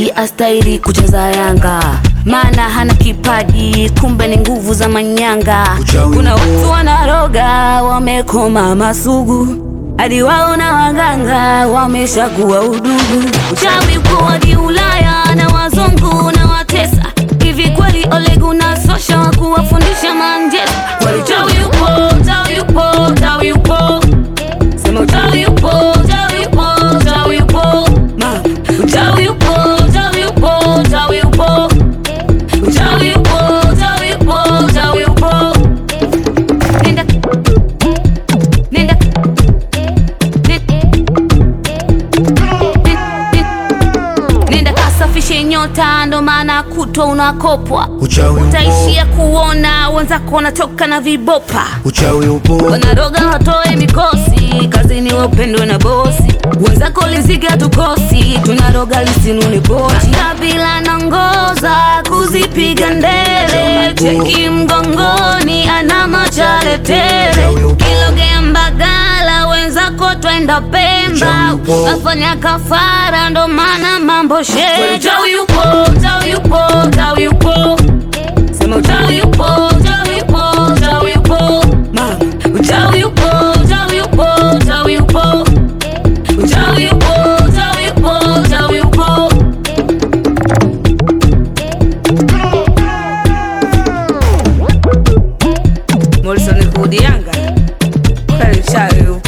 Eti astahili kucheza Yanga, maana hana kipaji, kumbe ni nguvu za manyanga. Uchawi Kuna upo. watu wanaroga, wamekoma masugu, hadi wao na waganga wameshakuwa udugu. Uchawi uko hadi Ulaya na wazungu na watesa. Hivi kweli Ole Gunnar Solskjaer wa kuwafundisha Manchester? Kweli uchawi upo, uchawi upo, uchawi upo. Sema uchawi upo, uchawi upo, uchawi upo. Ma, uchawi upo, uchawi upo, uchawi upo. Uchawi upo, uchawi upo, uchawi upo. Nenda. Nenda. Nenda. Nenda kasafishe nyota, ndo maana kutwa unakopwa. Uchawi upo. Utaishia kuona wenzako wanatoka na vibopa Uchawi upo. wanaroga watoe mikosi kazini, wapendwe na bosi wenzako, liziga tukosi, tunaroga lisinuni pochi. Kabila nangoza kuzipiga ndele, cheki mgongoni, ana machale tele, kilogea Mbagala, wenzako twenda Pemba, afanya kafara, ndo maana mambo shee. Uchawi upo, uchawi upo, uchawi upo Sema uchawi upo, uchawi upo, uchawi upo. Mama, uchawi upo, uchawi upo, uchawi upo. Uchawi upo, uchawi upo, uchawi upo. Morrison Kudi Yanga. Kweli uchawi upo.